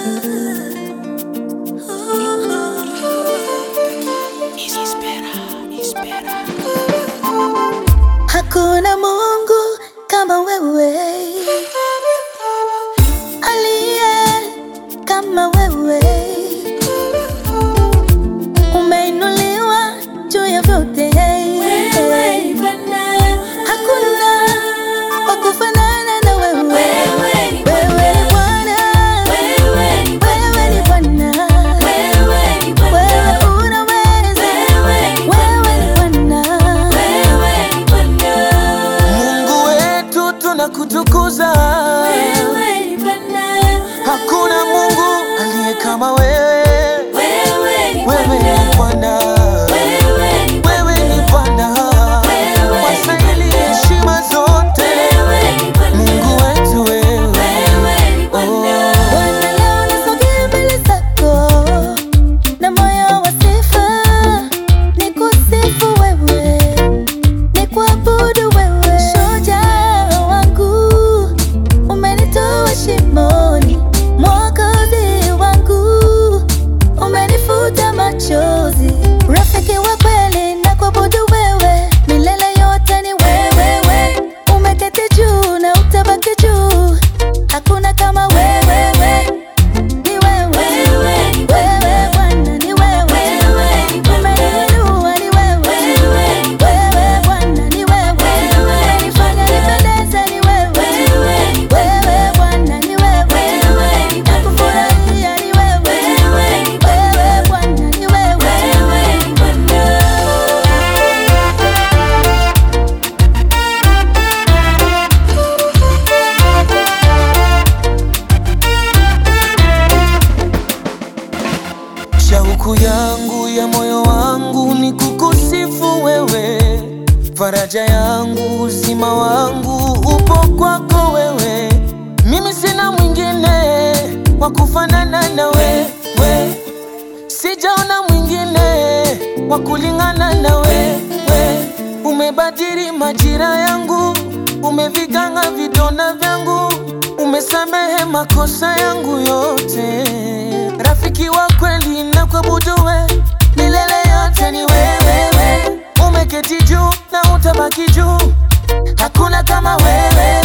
Hakuna Mungu kama wewe, aliye kama wewe, umeinuliwa juu ya vyote. Hakuna wa kufanana na wewe. Wewe ni Bwana, wewe ni Bwana, wewe unaweza, wewe ni Bwana. Mungu wetu tunakutukuza, hakuna Mungu aliye kama wewe. Wewe ni Bwana, wewe ni Bwana, wastahili heshima zote. Mungu wetu wewe, Bwana, leo nasogea mbele zako na moyo wa sifa, nikusifu wewe, nikuabudu wewe. Shujaa wangu, umenitoa shimoni, Mwokozi wangu, umenifuta machozi, rafiki wa kweli, nakuabudu wewe, milele yote ni wewe, we. umeketi juu na utabaki juu, hakuna kama wewe, we. Ni wewe, wewe Bwana, ni wewe, umeniinua, ni wewe, wewe Bwana, ni wewe, umenifanya nipendeze, ni wewe, wewe Bwana, ni wewe, nakufurahia, ni wewe, wewe Bwana, ni wewe. shauku yangu ya moyo wangu ni kukusifu wewe, faraja yangu, uzima wangu upo kwako wewe. Mimi sina mwingine wa kufanana na wewe, sijaona mwingine wa kulingana na wewe. Umebadili majira yangu, umeviganga vidonda vyangu, umesamehe makosa yangu yote. Rafiki wa kweli na kuabudu we, milele yote ni wewe. Umeketi juu na utabaki juu, hakuna kama wewe.